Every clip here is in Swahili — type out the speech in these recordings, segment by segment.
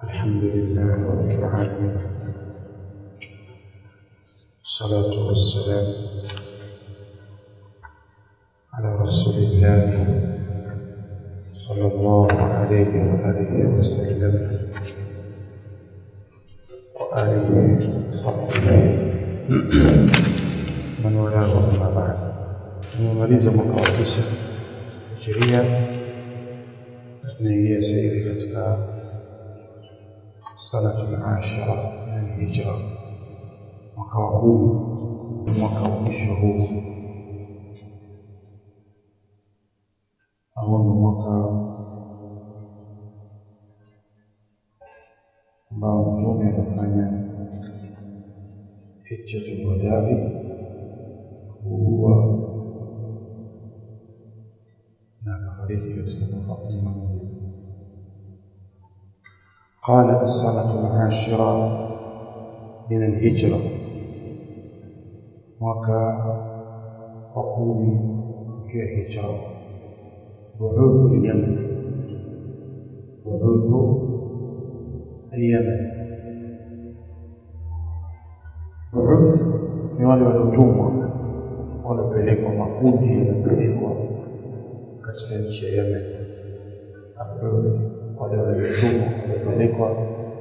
الحمد لله رب العالمين الصلاة والسلام على رسول الله صلى الله عليه وآله وسلم وآله وصحبه من والاه أما بعد tumemaliza mwaka wa tisa hijiria tunaingia sasa hivi katika sanatu al-ashira yani hijra mwaka wa kumi mwaka wa mwisho huu au ni mwaka ambao mtume amefanya hijjatul wadai kuugua na akafariki katika mwaka kumi na moja قال السنة العاشرة من الهجرة وكا وقومي كهجرة بعوث اليمن بعوث اليمن بعوث ni wale waliotumwa wanapelekwa makundi yanapelekwa katika nchi ya Yemen Abudh wale waliotumwa wanapelekwa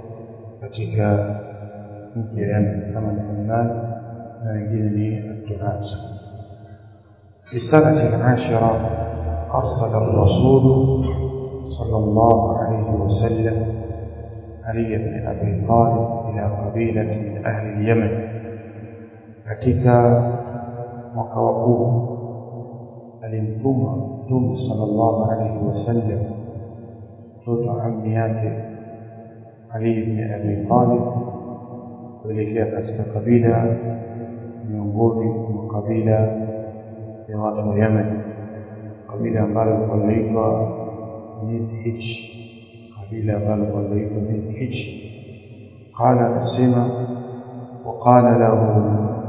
katika nchi ya Yemen kama ni Oman na wengine ni Abduhat في السنة العاشرة أرسل الرسول صلى الله عليه وسلم علي بن أبي طالب إلى قبيلة من أهل اليمن katika mwaka wa kumi alimtuma mtume sallallahu alaihi wasallam mtoto ammi yake Ali ibn Abi Talib kuelekea katika kabila miongoni mwa kabila ya watu wa Yemen kabila ambalo linaitwa Midhij kabila ambalo linaitwa Midhij قال anasema وقال له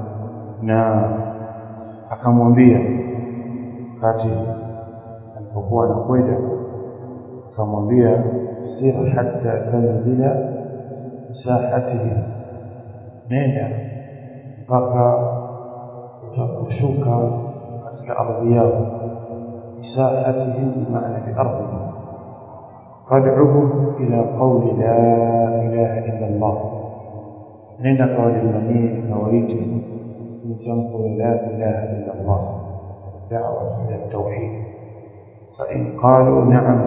na akamwambia wakati alipokuwa anakwenda akamwambia sir hatta tanzila sahatihi nenda mpaka utakushuka katika ardhi yao sahatihim bimaana biardhihim fad'uhum ila qawli la ilaha illa Allah nenda kawalinganie kawaite مجمع لا إله إلا الله دعوة إلى التوحيد فإن قالوا نعم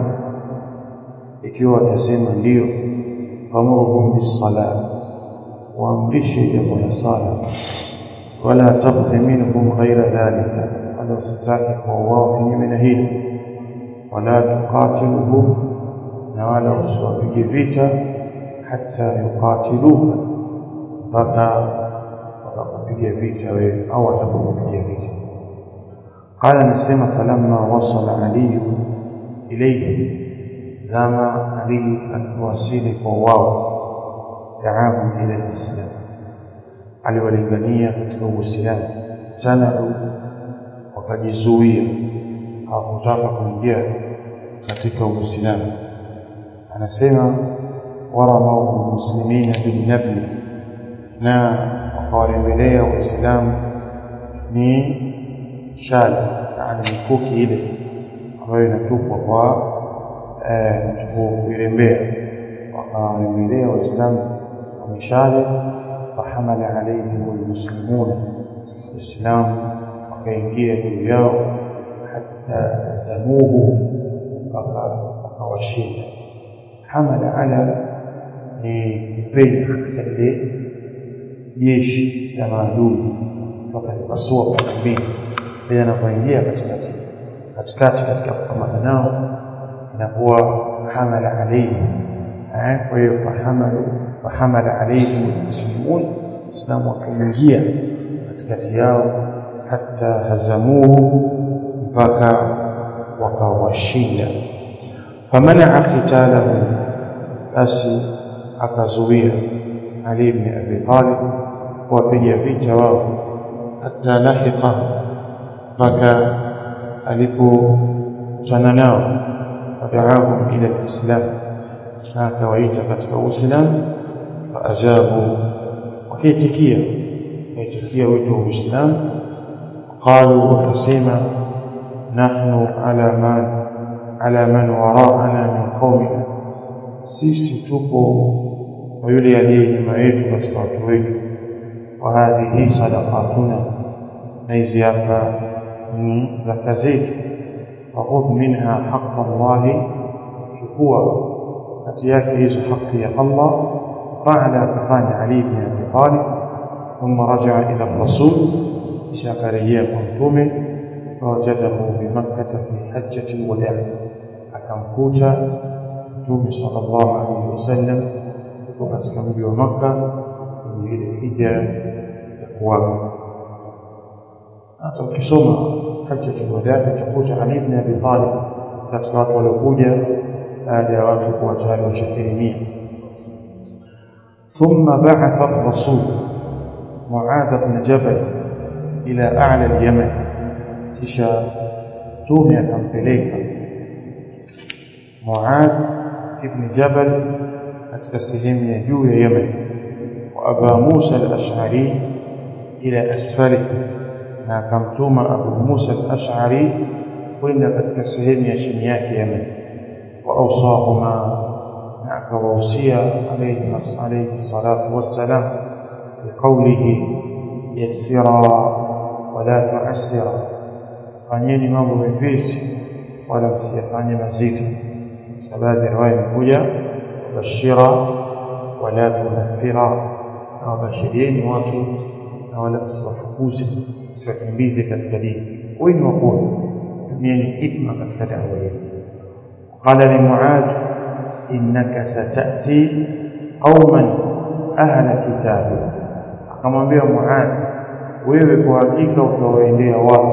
ikiwa watasema ndio famurhum bis-salat waamrishe jambo la sala wala tabghi minhum ghayra dhalika wala usitaki kwa wao kinyume na hilo wala tuqatiluhum na wala usiwapige vita hata yuqatiluka mpaka wakakupiga vita wewe au watakupiga vita قال نسمع فلما وصل علي إليه زما علي الوسيل قواه دعاهم إلى الإسلام aliwalingania katika uislamu tanau wakajizuia hawakutaka kuingia katika uislamu anasema waramau muslimina bilnabli na wakawarembelea waislamu ni shali yani mikuki ile ambayo inatupwa kwa kuirembea wakawarembelea waislamu kwa mishale fahamala alaihim almuslimuna waislamu wakaingia juu yao hata zamuhu wakawashinda hamala ala ni kupenya katika ile jeshi la maadui mpaka lipasua pande mbili bila anapoingia katikati katikati katika kupambana nao inakuwa hamala alayhi eh kwa hiyo fahamalu fahamala alayhi almuslimun islamu wakaingia katikati yao hata hazamuhu mpaka wakawashinda famanaa qitalahum basi akazuia Ali ibn Abi Talib kuwapiga vita wao hata lahiqa mpaka alipokutana nao ودعاهم إلى الإسلام na akawaita katika Uislamu faajabu wakaitikia wakaitikia wito wa Uislamu qalu wakasema nahnu ala man ala man waraana min qaumina sisi tupo kwa yule aliye nyuma yetu katika watu wetu wa hadhihi sadaqatuna na hizi hapa ni zaka zetu fakhudh minha haqqa Allahi chukua kati yake hizo haki ya Allah faala kafanya Ali ibn Abi Talib thumma rajaa ila rasul kisha akarejea kwa mtume fawajadahu bimakkata fi hajjati alwadaa akamkuta mtume sallallahu alaihi wasallam yuko katika mji wa Makka kwenye ile hija ya kuaga hata ukisoma hajjati alwadaa utakuta Ali ibn Abi Talib katika watu waliokuja baada ya watu kuwa tayari washakirimia ثم بعث الرسول معاذ بن جبل إلى أعلى اليمن kisha mtume akampeleka Muadh ibn Jabal katika sehemu ya juu ya Yemen wa Aba Musa al-Ash'ari ila asfali na akamtuma Abu Musa al-Ash'ari kwenda katika sehemu ya chini yake Yemen wa awsahuma na akawahusia alayhi alayhi salatu wassalam biqawlihi yassira wala tu'assira fanyeni mambo mepesi wala msiyafanye mazito sababu riwaya imekuja bashira wala tunaffira na wabashirieni watu na wala msiwafukuze msiwakimbize katika dini wengi wakuwa tumieni hikma katika dawa yenu قال لمعاذ إنك ستأتي قوما أهل كتاب akamwambia Muadh wewe kwa hakika utawaendea watu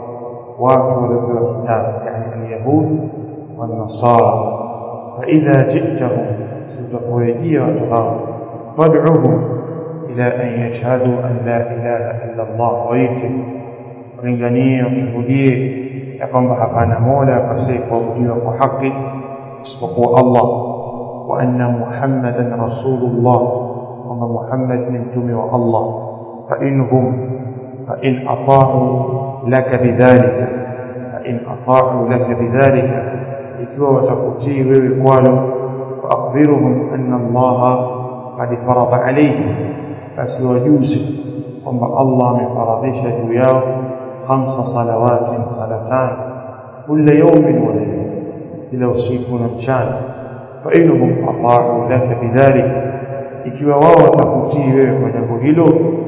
watu waliopewa kitabu yani alyahud والنصارى فإذا جئتهم ستقويجي وتغاو فادعوهم إلى أن يشهدوا أن لا إله إلا الله ويتم ولنغنيه وشهوديه ya kwamba hapana mola apasaye kuabudiwa kwa haki isipokuwa Allah wa anna Muhammadan rasulullah kwamba Muhammad ni mtume wa Allah fa inhum fa in ata'u laka bidhalika fa in ata'u laka bidhalika ikiwa watakutii wewe kwalo fa akhbiruhum anna Allah qad farada alayhi basi wajuze kwamba Allah amefaradhisha juu yao خمس صلوات صلاتان كل يوم وليلة إلى usiku na mchana فإنهم أطاعوا لك بذلك ikiwa wao watakutii wewe kwa jambo hilo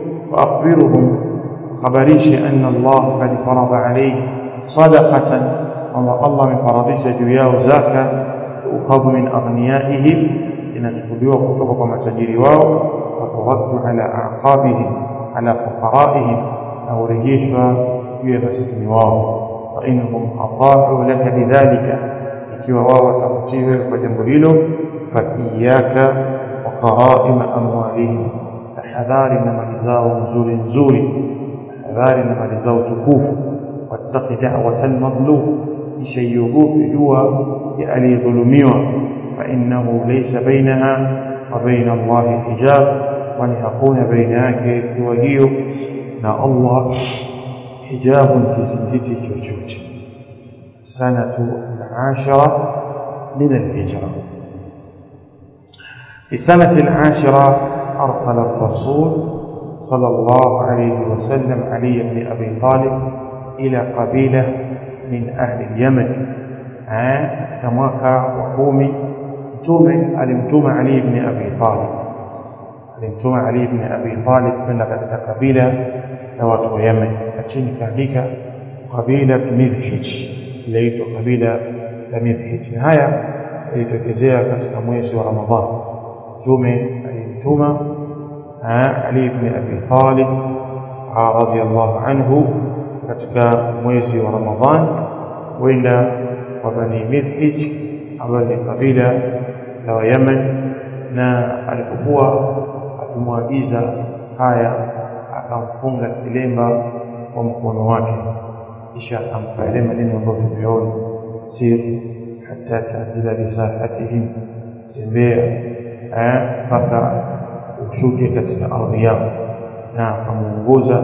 فأخبرهم خبريش أن الله قد فرض عليه صدقة وما الله من فرضيش جوياه زكاة تؤخذ من أغنيائهم inachukuliwa kutoka kwa matajiri wao waturaddu ala aqabihim ala fuqaraihim na urejeshwa juu ya maskini wao fa innahum ata'u laka bidhalika ikiwa wao watakutii wewe kwa jambo hilo fa iyyaka wa qaraima amwalihim tahadhari na mali zao nzuri nzuri tahadhari na mali zao tukufu wattaqi da'watal madlum kisha iogope dua ya aliyedhulumiwa fa innahu laysa bainaha wa baina Allah hijab kwani hakuna baina yake dua hiyo na Allah حجاب كزنجتي كوجوج سنة العاشرة من الهجرة في السنة العاشرة أرسل الرسول صلى الله عليه وسلم علي بن أبي طالب إلى قبيلة من أهل اليمن كماكا وقومي مtume alimtuma Ali ibn Abi Talib alimtuma Ali ibn Abi Talib kwenda katika kabila la watu wa Yemen lakini kaandika kabila Midhij inaitwa kabila la Midhij na haya ilitokezea katika mwezi wa Ramadhani mtume alimtuma Ali ibn Abi Talib radhiyallahu anhu katika mwezi wa Ramadhani kwenda kwa Bani Midhij ambayo ni kabila la wa Yemen na alipokuwa akimwagiza haya akamfunga kilemba kwa mkono wake kisha akampa yale maneno ambayo tumeona sir hata tazila bisahatihim tembea mpaka ushuke katika ardhi yao na akamuongoza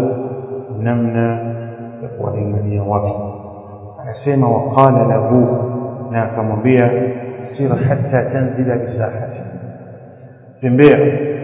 namna ya kuwalingania watu anasema waqala lahu na akamwambia sir hatta tanzila bisahati tembea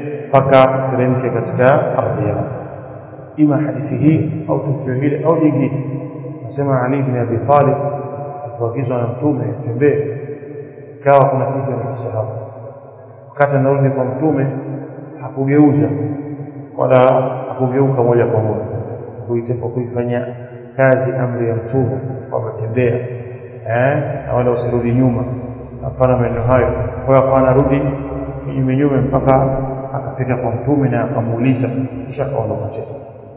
mpaka teremke katika ardhi yao ima hadithi hii au tukio hili au jingine nasema Ali bin Abi Talib alipoagizwa na mtume tembee ikawa kuna kitu amekisahau wakati anarudi kwa mtume hakugeuza wala hakugeuka moja kwa moja kuitepa kuifanyia kazi amri ya mtume kwamba tembea eh na wala usirudi nyuma hapana maneno hayo kwa hiyo akawa anarudi kinyume nyume mpaka akafika kwa mtume na akamuuliza kisha akaondoka tena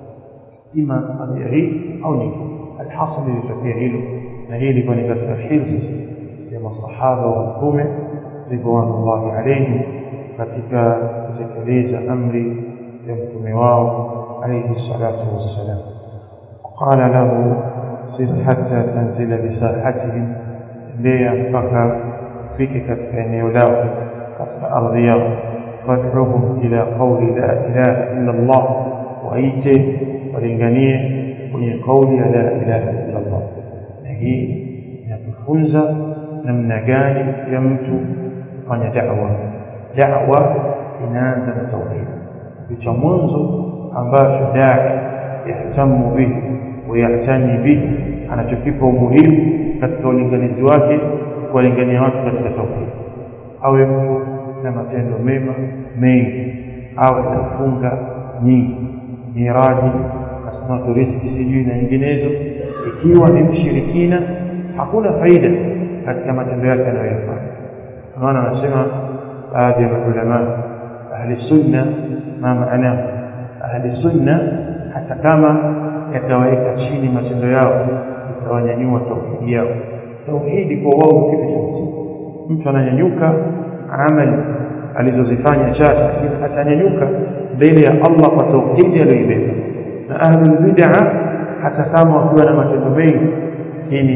ima tabia hii au nyingine alhasil ilitokea hilo na hii ilikuwa ni katika hirs ya masahaba wa mtume ridwanullahi alayhim katika kutekeleza amri ya mtume wao alayhi salatu wassalam qala lahu sir hatta tanzila bisahatihim tembea mpaka ufike katika eneo lao katika ardhi yao fad'uhum ila qawli la ilaha illa Allah waite walinganie kwenye kauli ya la ilaha illa Allah na hii inatufunza namna gani ya mtu kufanya da'wa da'wa inaanza na tauhid kitu mwanzo ambacho dai yahtamu bihi wayahtani bihi anachokipa umuhimu katika ulinganizi wake kuwalingania watu katika tauhid awe mtu na matendo mema mengi awe nafunga nyingi miradi asnatu riziki sijui na nyinginezo ikiwa ni mshirikina hakuna faida katika matendo yake anayoyafanya maana anasema baadhi ya maulama ahli sunna ma maana ahli sunna hata kama yataweka chini matendo yao itawanyanyua tauhidi yao tauhidi kwa wao kitu cha msingi mtu ananyanyuka amali alizozifanya chache lakini atanyanyuka mbele ya Allah kwa tauhidi aliyoibeba na ahlul bid'a hata kama wakiwa na matendo mengi lakini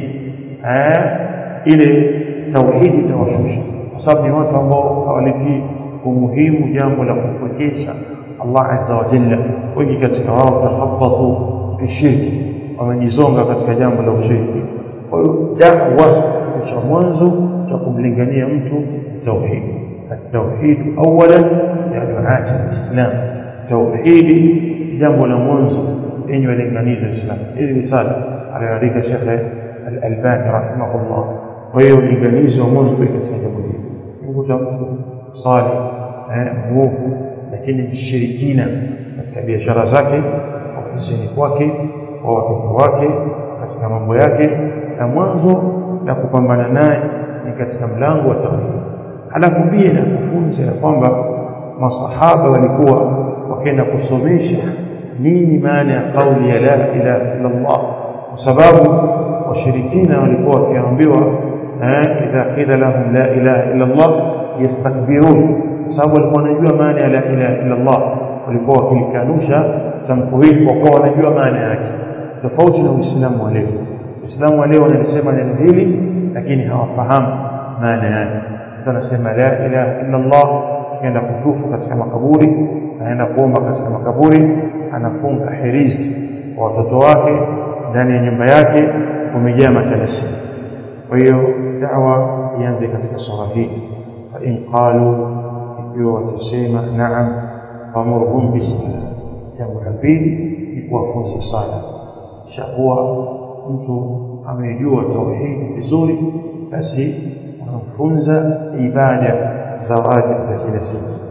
ile tauhidi itawashusha kwa sababu ni watu ambao hawalitii umuhimu jambo la kupwekesha Allah azza wa jalla wengi katika wao takhabbatu fi shirki wamejizonga katika jambo la ushiriki kwa hiyo da'wa cha mwanzo cha kumlingania mtu tauhid التوحيد اولا يا دعاة الاسلام توحيد jambo la mwanzo yenye walinganizo islam hili risala aliandika Sheikh Al-Albani rahimahullah kwa hiyo ulinganizo wa mwanzo katika jambo hili mkuta mtu sali eh muovu lakini mshirikina katika biashara zake ofisini kwake kwa watoto wake katika mambo yake na mwanzo la kupambana naye ni katika mlango wa tauhid halafu pia na kufunza ya kwamba masahaba walikuwa wakaenda kusomesha nini maana ya kauli ya la ilaha illa Allah kwa sababu washirikina walikuwa wakiambiwa idha qila lahum la ilaha illa Allah yastakbirun kwa sababu walikuwa wanajua maana ya la ilaha illa Allah walikuwa wakilikanusha tamko hili kwa kuwa wanajua maana yake tofauti na Uislamu wa leo Uislamu wa leo wanalisema neno hili lakini hawafahamu maana yake mtu anasema la ilaha illa Allah akaenda kutufu katika makaburi anaenda kuomba katika makaburi anafunga herizi kwa watoto wake ndani ya nyumba yake kumejaa matalasi kwa hiyo da'wa ianze katika sura hii fa in qalu ikiwa watasema na'am famurhum bis jambo la pili ni kuwafunza sala shakuwa mtu amejua tauhid vizuri basi anamfunza ibada za wajibu za kila siku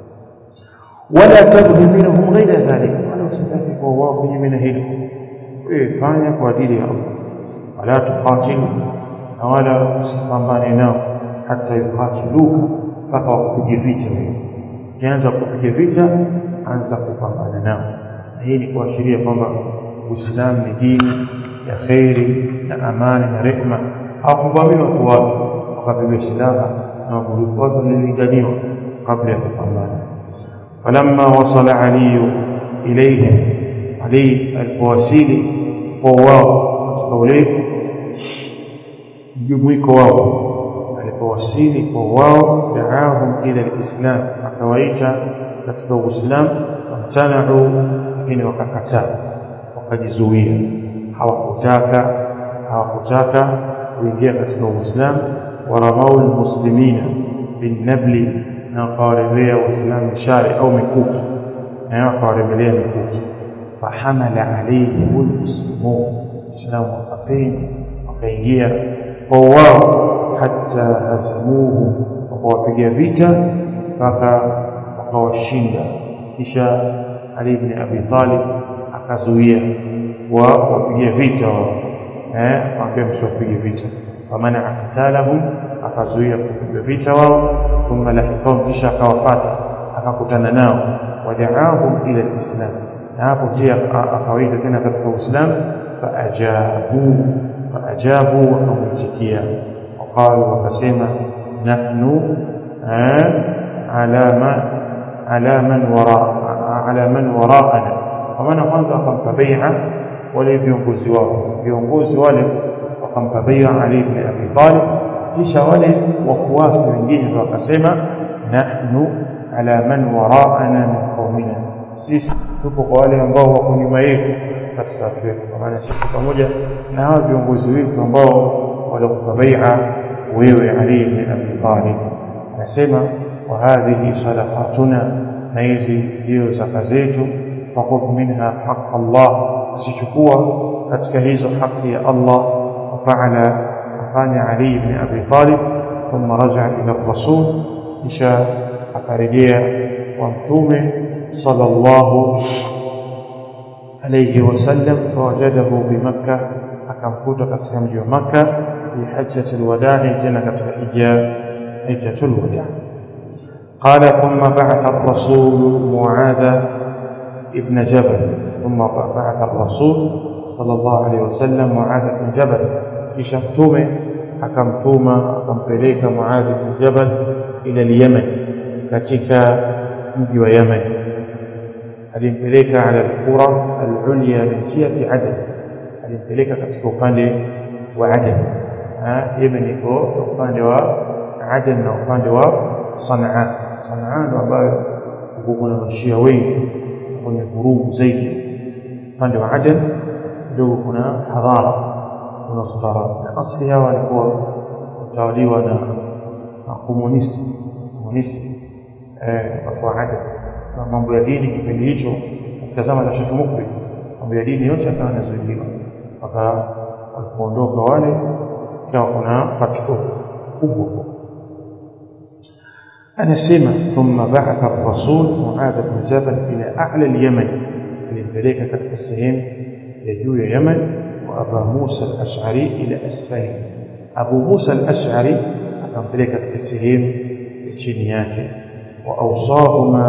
wala tabghi minhum ghaira dhalik wala usitaki kwa wao kinyume na hilo wewe fanya kwa ajili ya Allah wala tuqatilu na wala usipambane nao hata yuqatiluka mpaka wakupige vita wewe ukianza kupiga vita anza kupambana nao na hii ni kuashiria kwamba Uislamu ni dini ya khairi na amani na rehma hawakuvamia watu wake wakapigwa silaha na watu walilinganiwa kabla ya kupambana فلما وصل علي إليهم علي الفواسيلي وواو katika ule mjumuiko wao walipowasili kwa wao daahum ila alislam akawaita katika uislamu wamtanau lakini wakakataa wakajizuia hawakutaka hawakutaka kuingia katika uislamu waramau almuslimina binnabli na wakawarembea waislamu shari au mikuki na wakawarembelea mikuki fahamala alaihim almuslimun islamu wakapenya wakaingia kwa wao hata hasamuhu wakawapiga vita mpaka wakawashinda kisha Ali ibn Abi Talib akazuia wa wapiga vita wao eh waambia msiwapige vita famana akatalahum akazuia kupiga vita wao thumma lahifahum kisha akawapata akakutana nao wadaahum ila alislam na hapo pia akawaita tena katika uislamu faajabu faajabu wakamwitikia waqalu wakasema nahnu ala ma ala man wara ala man waraana kwa maana kwanza wakampa bai'a wale viongozi wao viongozi wale wakampa bai'a Ali ibn Abi Talib kisha wale wafuasi wengine wakasema nahnu ala man waraana min qaumina sisi tupo kwa wale ambao wako nyuma yetu katika watu wetu kwa maana sisi pamoja na hao viongozi wetu ambao walikupa bai'a wewe Ali ibn Abi Talib anasema wa hadhihi sadaqatuna na hizi ndio zaka zetu فخذ منها حق الله سيشكوا katika hizo haki ya Allah وفعل afanya Ali ibn Abi Talib ثم رجع إلى الرسول kisha akarejea kwa mtume sallallahu alayhi wasallam fawajadahu bimakkah akamkuta katika mji wa Makkah fi hajjati alwada'i tena katika hija hajjatul wada' قال ثم بعث الرسول معاذ ابن جبل ثم بعث الرسول صلى الله عليه وسلم معاذ بن جبل kisha mtume akamtuma akampeleka Muadh bin Jabal ila Yemen katika mji wa Yemen alimpeleka ala al-qura al-ulya min jihati Aden alimpeleka katika upande wa Aden Yemen iko upande wa Aden na upande wa Sanaa Sanaa ndo ambayo kuna mashia wengi kwenye vurugu zaidi upande wa Aden kidogo kuna hadhara kuna ustaarabu na asli hawa walikuwa watawaliwa na komunisti komunisti eh watu wa Aden na mambo ya dini kipindi hicho katika zama za Sheikh Mukri mambo ya dini yote yakawa yanazuiliwa mpaka walipoondoka wale ikawa kuna fatwa kubwa anasema thumma ba'atha ar-rasul Muadh bin Jabal ila a'la al-Yaman alimpeleka katika sehemu ya juu ya Yaman wa Abu Musa al-Ash'ari ila asfali Abu Musa al-Ash'ari akampeleka katika sehemu ya chini yake wa awsahuma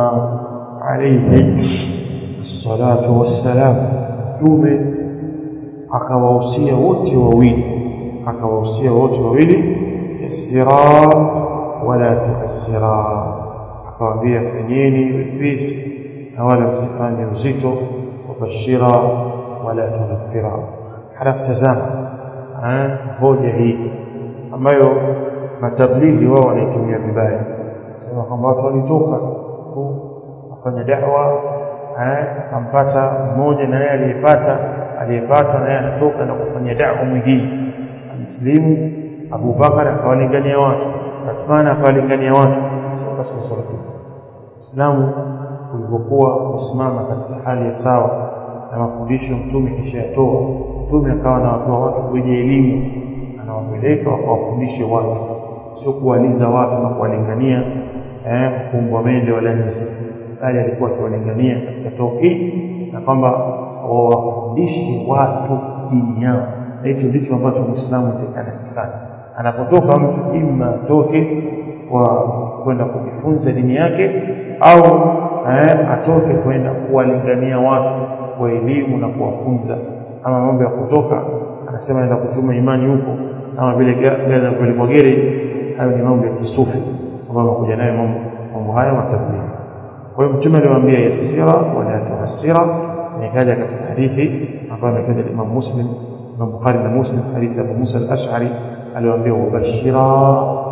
alayhi as-salatu was-salam tume akawahusia wote wawili akawahusia wote wawili yasira wala tuasira akawaambia fanyeni wepesi na wala msifanye uzito wabashira wala tunafira halafu tazama hoja hii ambayo matablighi wao wanaitumia vibaya sema kwamba watu walitoka wafanya da'wa akampata mmoja na yeye aliyepata aliyepata na yeye anatoka na kufanya da'wa mwingine alislimu Abu Bakar akawalingania watu Uthman akawalingania watu katika salafu Uislamu ulipokuwa kusimama katika hali ya sawa na mafundisho mtume kisha yatoa mtume akawa na watu watu wenye elimu anawapeleka wakawafundishe watu sio kuwaliza watu na kuwalingania eh kumbwa mende wala nzi bali alikuwa akiwalingania katika tauhid na kwamba wawafundishe watu dini yao na hicho ndicho ambacho Muislamu atakana anapotoka mtu imma atoke kwa kwenda kujifunza dini yake au eh, atoke kwenda kuwalingania watu kwa elimu na kuwafunza ama mambo ya kutoka anasema anaenda kuchuma imani huko kama vile gari na kupelekwa gere hayo ni mambo ya kisufi ambayo anakuja nayo mambo mambo haya matablighi kwa hiyo mtume aliwaambia yasira wala tuasira nikaja katika hadithi ambayo ametaja Imam Muslim Imam Bukhari na Muslim hadithi ya Abu Musa al-Ash'ari aliwaambia wabashira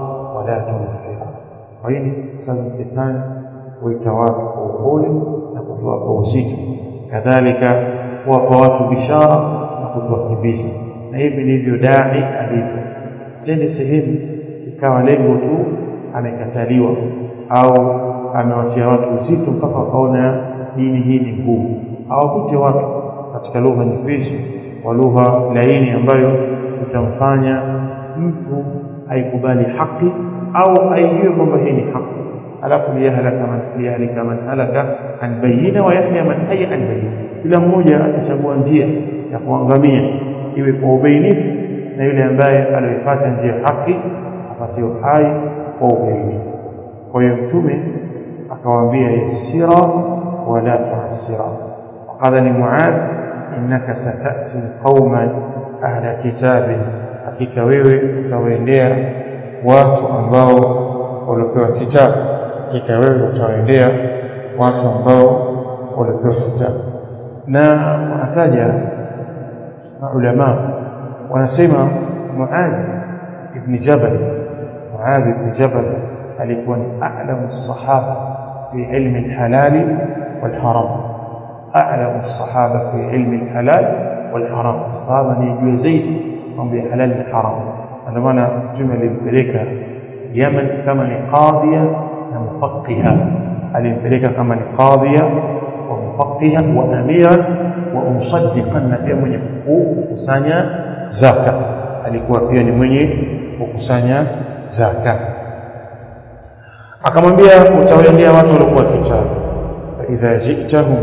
wala tunfira kwa hiyo sasa shetani huita watu kwa upole na kuwapa uzito kadhalika kuwapa watu bishara na kutuwakimbiza na hivi ndivyo dai alivyo sende sehemu ikawa lengo tu amekataliwa au amewatia watu uzito mpaka wakaona dini hii ni ngumu awakute watu katika lugha nyepesi kwa lugha laini ambayo itamfanya mtu aikubali haki au aijue kwamba hii ni haki alafu liyahlaka man liyahlika man halaka an bayyina wa yahya man hayya an bayyina kila mmoja atachagua njia ya kuangamia iwe kwa ubainifu na yule ambaye aliyoipata njia haki apate uhai kwa ubainifu kwa hiyo mtume akawaambia yasira wala tuasira وقال لمعاذ إنك ستأتي قوما أهل كتاب hakika wewe utawaendea watu ambao waliopewa kitabu hakika wewe utawaendea watu ambao waliopewa kitabu na wanataja maulama wanasema Muadh ibn Jabal Muadh ibn Jabal alikuwa ni a'lamu sahaba fi ilmi al-halal wal-haram a'lamu sahaba fi ilmi al-halal wal-haram sahaba ni juu zaidi mambo ya halal na haram ndio maana mtume alimpeleka Yemen kama ni qadhiya na mufaqiha alimpeleka kama ni qadhiya wa mufaqiha wa amira wa musaddiqan na pia mwenye kukusanya zaka alikuwa pia ni mwenye kukusanya zaka akamwambia utawaendea watu waliokuwa kitabu fa idha jitahum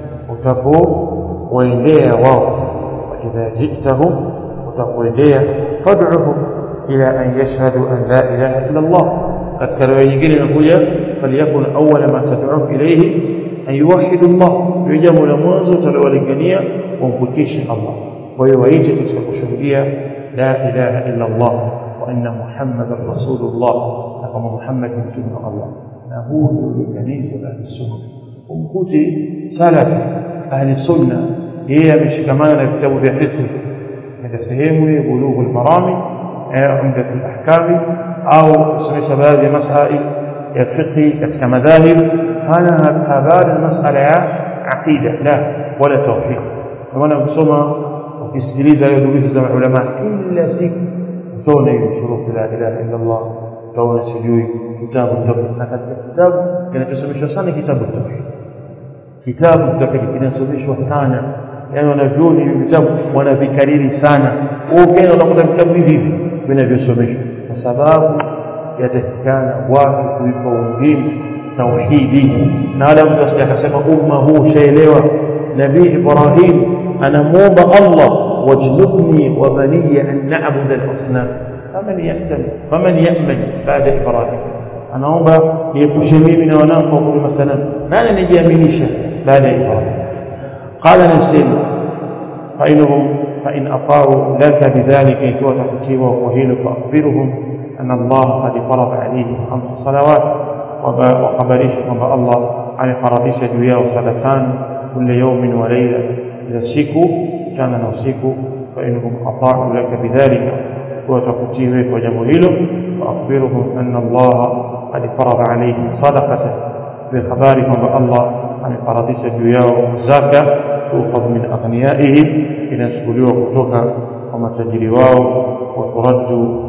utapowaendea wao fa idha jitahum utakuendea fad'uhum ila an yashhadu an la ilaha illa Allah katika riwaya nyingine inakuja faliyakun awwala ma tad'u ilayhi an yuwahhidu Allah ndio jambo la mwanzo utalowalingania wampwekeshe Allah kwa hiyo waite katika kushuhudia la ilaha illa Allah wa anna muhammadar rasulullah na kama Muhammad ni mtume wa Allah na huu ndio ulinganizi wa ahli sunna umkuti salafi ahli sunna yeye ameshikamana na vitabu vya fiqh katika sehemu ya bulughul marami umdatul ahkami au kusomesha baadhi ya masail ya fiqh katika madhahib hana habari masala ya aqida la wala tawfiq kwa maana ukisoma ukisikiliza hiyo durusi za ulama kila siku utaona hiyo shurufu la ilaha illa Allah utaona sijui kitabu tawhid na katika kitabu kinachosomeshwa sana kitabu tawhid kitabu tawhid kinasomeshwa sana yani wanavyoni hivi vitabu wanavikariri sana ukienda unakuta vitabu hivi hivi vinavyosomeshwa kwa sababu yatakikana watu kuipa umuhimu tauhidi na wala mtu asije akasema umma huu ushaelewa nabii Ibrahim anamuomba Allah wajnubni wa baniya an na'budu al-asnam faman yahtam faman ya'man baada Ibrahim anaomba niepushe mimi na wanangu wa kulima sanamu nani anijiaminisha baada ya Ibrahim qala nasema fa inhum fa in ata'u laka bidhalika ikiwa takutiwa kwa hilo fa akhbiruhum anna Allah qad farada alayhim khams salawat وخبريش kwamba Allah amefaradhisha juu yao sala tano kila yawmin wa layla ila siku mchana na usiku fa inhum ata'u laka bidhalika wa takutii wewe kwa jambo hilo wa akhbiruhum anna Allah qad farada alayhim sadaqatan bi khabari kwamba Allah amefaradhisha juu yao zaka tukhadh min aghniyaihim inachukuliwa kutoka kwa matajiri wao wa turaddu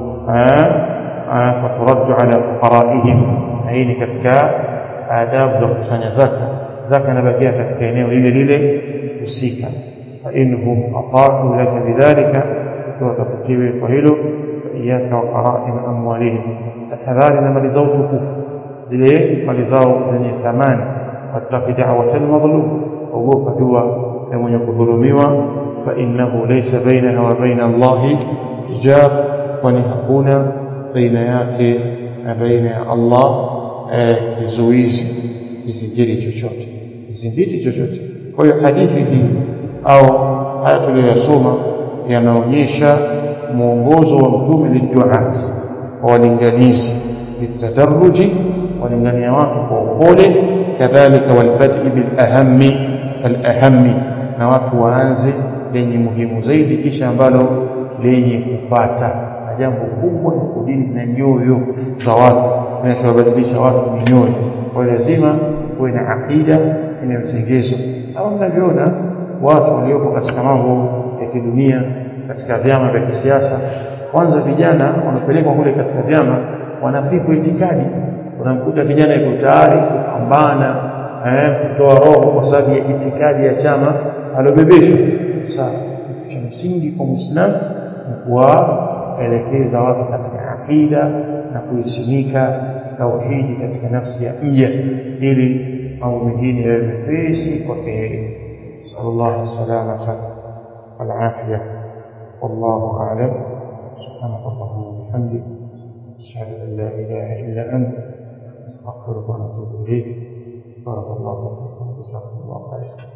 wa turaddu ala fuqaraihim hii ni katika adabu za kukusanya zaka zaka inabakia katika eneo lile lile husika fa inhum ata'u laka bidhalika ikiwa takutiwe kwa hilo iyaka wa qara'im amwalihim tahadhari na mali zao tukufu zile mali zao zenye thamani wattaqi da'wata al-madhlum ogopa dua ya mwenye kudhulumiwa fa innahu laysa bainaha wa baina Allahi hijab kwani hakuna baina yake na baina ya Allah kizuizi kisingiri chochote kisingiri chochote kwa hiyo hadithi hii au haya tuliyoyasoma yanaonyesha mwongozo wa mtume liduat wa walinganizi bitadarruji walingania watu kwa upole kadhalika walbad'i bilahami alahami na watu waanze lenye muhimu zaidi kisha ambalo lenye kufata na jambo kubwa ni kudili na nyoyo za watu kinachowabadilisha watu ni nyoyo kwa hiyo lazima kuwe na akida inayotengezwa au mnavyoona watu waliopo katika mambo ya kidunia katika vyama vya kisiasa kwanza vijana wanapelekwa kule katika vyama wanafikwa itikadi unamkuta kijana yuko tayari kupambana eh, kutoa roho kwa sababu ya itikadi ya chama aliobebeshwa sasa kitu cha msingi kwa muislamu ni kuwaelekeza watu katika akida na kuisimika tauhidi katika nafsi ya mja ili mambo mengine yawe mepesi kwake yeye sallallahu salamata walafia wallahu a'lam سبحانك اللهم وبحمدك أشهد أن لا إله إلا أنت أستغفرك ونتوب إليك بارك الله فيكم وجزاكم الله خيرا